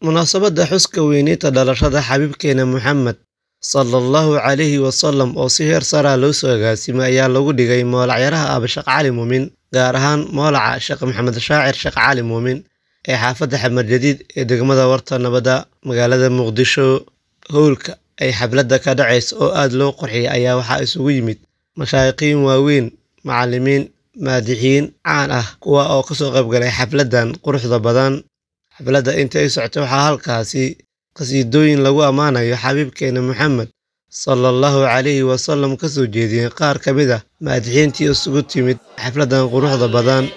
munaasabadda xuska weyneynta dhalashada xabiibkeena Muxamed sallallahu calayhi wasallam oo si heer sare ah loo soo agaasimay ayaa lagu dhigay moolacyaraha Aaba Sheekh Cali Muumin gaar ahaan moolaca Sheekh Maxamed Shaacir Sheekh Cali Muumin ee xaafadda Xamar Jadiid ee degmada Warta Nabadda magaalada Muqdisho howlka ay xafladda ka dhacayso oo aad loo qurxiyay ayaa waxaa isugu yimid mashaayiqiin waaweyn macallimiin maadixiin caan ah kuwa oo kasoo qayb galay xafladdan quruxda badan xafladda inta ay socotay waxaa halkaasi qasiidooyin lagu ammaanayo xabiibkeena Muxamed sallallahu calayhi wasallam kasoo jeediyeen qaar ka mid ah maadixiintii isugu timid xafladdan quruxda badan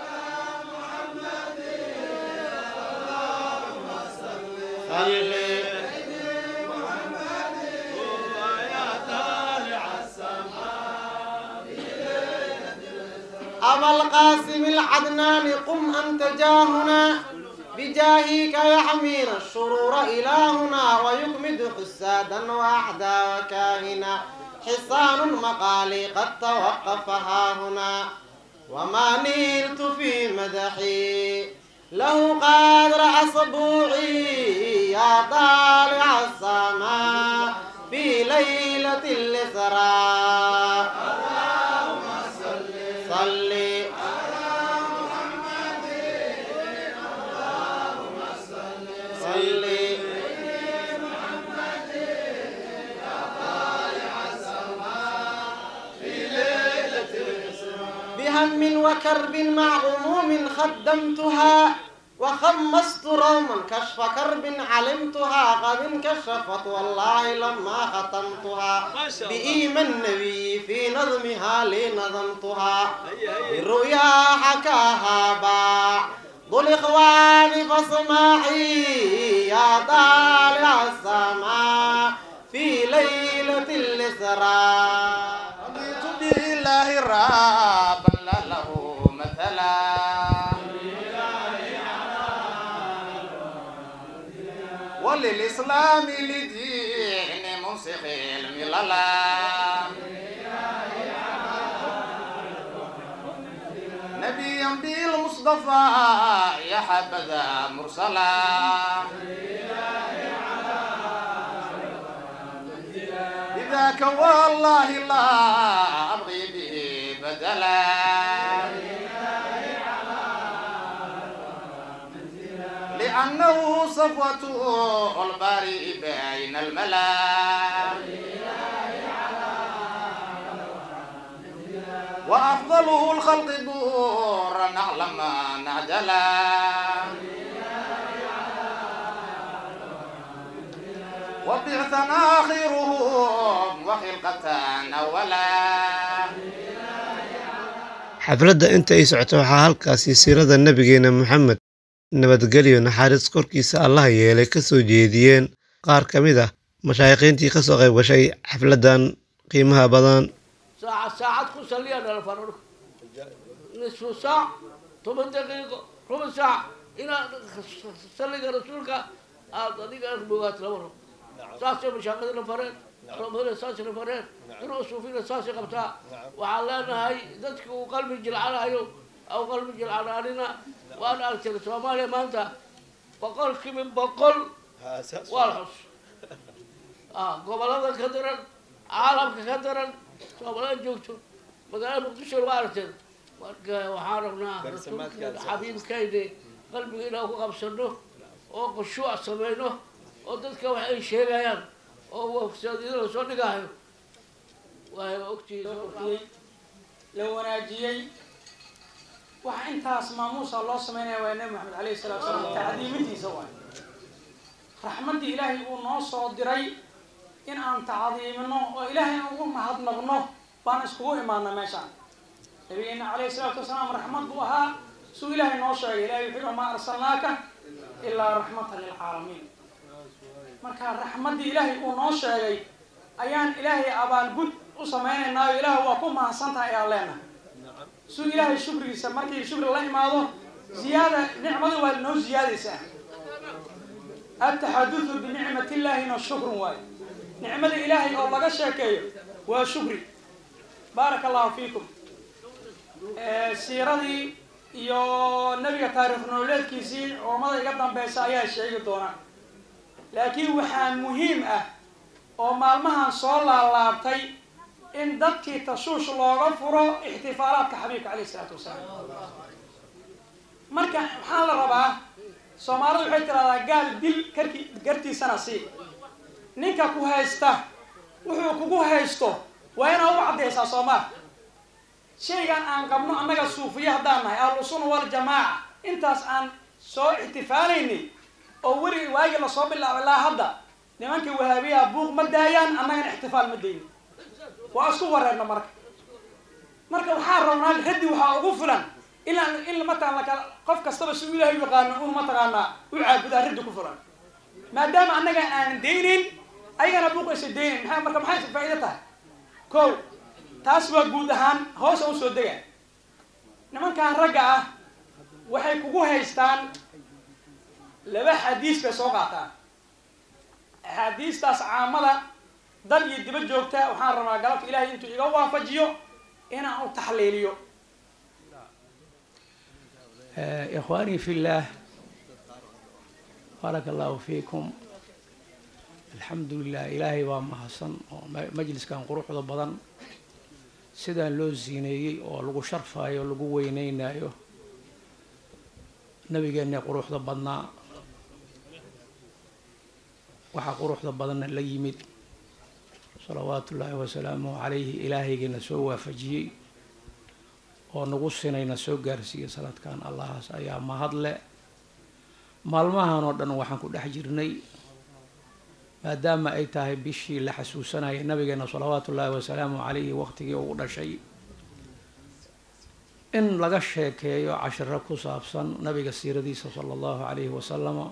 أبا القاسم العدنان قم أنت جاهنا بجاهك يحمينا الشرور إلهنا ويكمد حسادا وأعدى وكاهنا حصان مقالي قد توقف ها هنا وما نلت في مدحي له قدر أصبوعي يا طالع السماء في ليلة الإسراء صلي صلي بهم وكرب مع غموم خدمتها وخمست روما كشف كرب علمتها قد انكشفت والله لما ختمتها بإيمان النبي في نظمها لنظمتها بالرؤيا حكاها باع ذو الإخوان فاسمعي يا طالع السماء في ليلة الإسراء رضيت بالله رابا لا له مثلا وللإسلام لدين منسخ المللا نبيا بالمصطفى يا حبذا مرسلا بذاك والله لا أبغي به بدلا لأنه صفوة البارئ بين الملا وأفضله الخلق دورا نعلم نعجلا وبعثا آخرهم وخلقة أولا xafladda inta ay socotay waxaa halkaasi siirada nabigeena Muxamed nabadgelyo naxariis korkiisa allah yeelay kasoo jeediyeen qaar ka mid ah mashaayiqiintii kasoo qayb gashay xafladdan qiimaha badan ساعة ساعات كل سلية على الفرق نصف ساعة ثمان دقيقة ربع ساعة إلى سلي رسولك هذا دقيقة أخبوات لورا ساسي مشاهد الفرق ربنا ساسي الفرق دروس فينا ساسي قبتها وعلانا هاي ذاتك وقلبي جلعنا هايو أو قلبي جلعنا علينا وأنا أكثر سوماليا ما أنت بقول من بقول والحص آه قبل هذا كدرا عالم كدرا soomaalida joogto magaalada muqdisho waa aragteen marka waxaan rabnaa rasuulka xabiibkayni qalbiga inaan ku qabsano oo khushuuc samayno oo dadka wax ay sheegayaan oo wafsaadiyada lasoo dhigahayo waay ogtihiin la wanaajiyey waxa intaas maamuusa loo sameynaya waa nabi maxamed alayhi salatu salaam tacdiimintiisa waay raxmaddii ilaahay uu noo soo diray in aan tacdiimino oo ilaahay aan ugu mahadnaqno baan iskugu imaana meeshaan nabigeena calayhi salaatu wasalaam raxmad buu ahaa suu ilaahay noo sheegay ilahay wuxuu yihi maa arsalnaaka ilaa raxmatan lilcaalamiin marka raxmaddii ilaahay uu noo sheegay ayaan ilaahay abaalgud u samaynaynaayo ilaah waa ku mahadsantahay ayaan leenahay suu ilaahay shukrigiisa markii shukri la imaado ziyaada nicmadu waa noo ziyaadaysaa ataxadudu binicmati illaahina shukrun waayo nicmada ilaahay oo laga sheekeeyo waa shukri baaraka allahu fiikum siiradii iyo nebiga taariikh nololeedkiisii culammada iga dambeysa ayaa sheegi doonaan laakiin waxaa muhiim ah oo maalmahan soo laalaabtay in dadkii tashuush looga furo ixtifaalaadka xabiibka caleyh isalaatu wasalaam marka maxaa la rabaa soomaalidu waxay tiraahdaa gaal dil karki gartiisana sii ninka ku haysta wuxuu kugu haysto waa inaad u caddaysaa soomaa shaygan aan qabno annaga suufiya haddaan nahay ahlusunna waljamaaca intaas aan soo ixtifaalaynay oo weli waagii lasoo bilaabay ilaa hadda nimankii wahaabiyaha buuq ma daayaan annagana ixtifaal ma dayno waa isku wareerna marka marka waxaa rabnaa raddi waxaa ugu filan ilaa in mataqan lakala qof kastaba si u ilaahay u yaqaano un mataqaanaa u caabudaa raddi ku filan maadaama annaga aanan daynin ayagana buuq aysa daynin maxaa marka maxay faa'iido tahay ko taas waa guud ahaan hoosa usoo dega nimankan ragga ah waxay kugu haystaan laba xadiis bay soo qaataan axaadiistaas caamada dad iyo diba joogta waxaan rabaa galabta ilaahay intuu iga waafajiyo inaan u taxliiliyo ikhwaanii fi llah baaraka allahu fiikum alxamdu lilah ilaahay baa mahadsan oo majliskan quruxda badan sidaan loo siineeyey oo lagu sharfaayo lagu weyneynayo nabigeena quruxda badnaa waxaa quruxda badanna la yimid salawaatu ullaahi wasalaamuhu calayhi ilaahaygiina soo waafajiyey oo nagu sinayna soo gaarsiiyey sanadkan allahaas ayaa mahadle maalmahan oo dhan waxaan ku dhex jirnay maadaama ay tahay bishii la xasuusanayay nabigeena salawaatu ullaahi wasalaamu calayhi waqtigii ugu dhashay in laga sheekeeyo cashiro ku saabsan nabiga siiradiisa sala allahu calayhi wasalama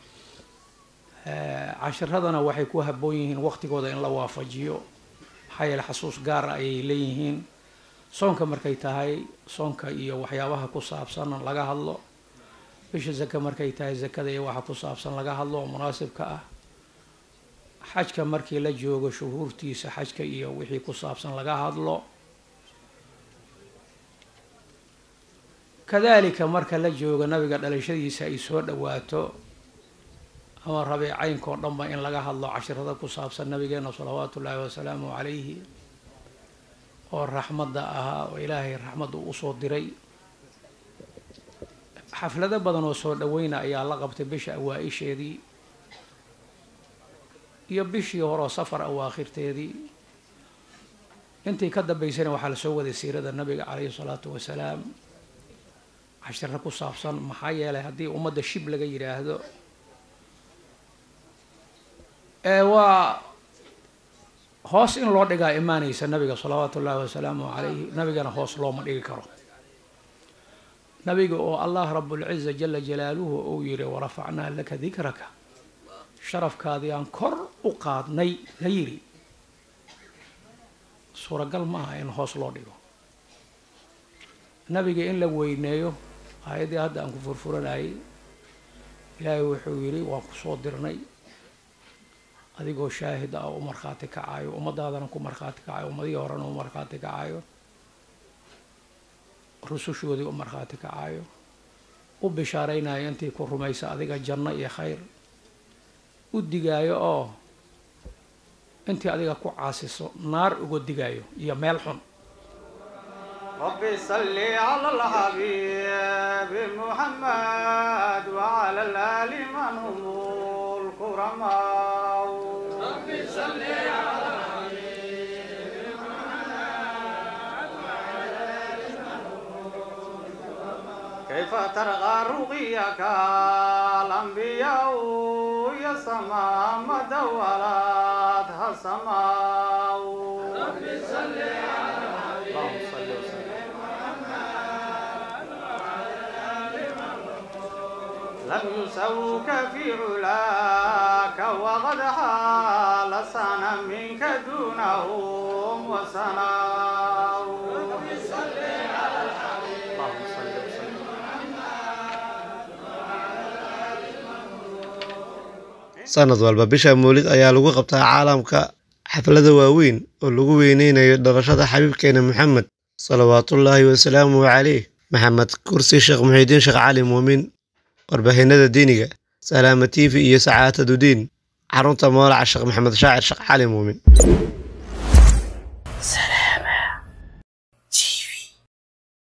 cashiradana waxay ku habboon yihiin waqtigooda in la waafajiyo maxaa yeele xasuus gaara ayay leeyihiin soonka markay tahay soonka iyo waxyaabaha ku saabsan laga hadlo bisha zaka markay tahay zakada iyo waxa ku saabsan laga hadlo oo munaasibka ah xajka markii la joogo shuhuurtiisa xajka iyo wixii ku saabsan laga hadlo kadalika marka la joogo nabiga dhalashadiisa ay soo dhawaato ama rabiicaynkao dhanba in laga hadlo cashirada ku saabsan nabigeena salawaatu ullaahi wasalaamu calayhi oo raxmadda ahaa oo ilaahay raxmadda usoo diray xaflado badan oo soo dhaweyna ayaa la qabtay bisha awaa-isheedii iyo bishii horeoo safar awaakhirteedii intii ka dambeysana waxaa lasoo waday siirada nabiga calayhi salaatu wasalaam cashiro ku saabsan maxaa yeelay haddii ummadda shib laga yidhaahdo ee waa hoos in loo dhigaa imaanaysa nabiga salawaatu ullaahi wasalaamu calayhi nabigana hoos looma dhigi karo nabiga oo allah rabulciza jala jalaaluhu uu yihi warafacnaa laka dikraka sharafkaadii aan kor u qaadnay la yidhi suuragal ma aha in hoos loo dhigo nabiga in la weyneeyo aayaddii hadda aan ku furfuranayay ilaahay wuxuu yidhi waan kusoo dirnay adigoo shaahid ah u markhaati kacayo ummadaadana ku markhaati kacayo ummadihii horena u markhaati kacayo rusushoodii u markhaati kacayo u bishaaraynayo intii ku rumaysa adiga janno iyo khayr u digaayo oo intii adiga ku caasiso naar uga digaayo iyo meel xun ربي صل على الحبيب محمد وعلى الآل من هم الكرماء ربي صل على كيف ترغى رقيك الأنبياء يا سماء ما دولتها سماء ربي صل على اللهم صل وسلم لم يسوك في علاك وقد حال سنة منك دونهم وسناء اللهم صل وسلم sanad walba bisha mawlid ayaa lagu qabtaa caalamka xaflada waaweyn oo lagu weyneynayo dhalashada xabiibkeena moxamed salawaatullaahi wasalaamuhu caleyh maxamed kursi sheekh muxiidiin sheekh cali muumin warbaahinada diiniga salaama tv iyo sacaatadu diin xarunta moolaca sheekh maxamed shaacir sheekh cali muumin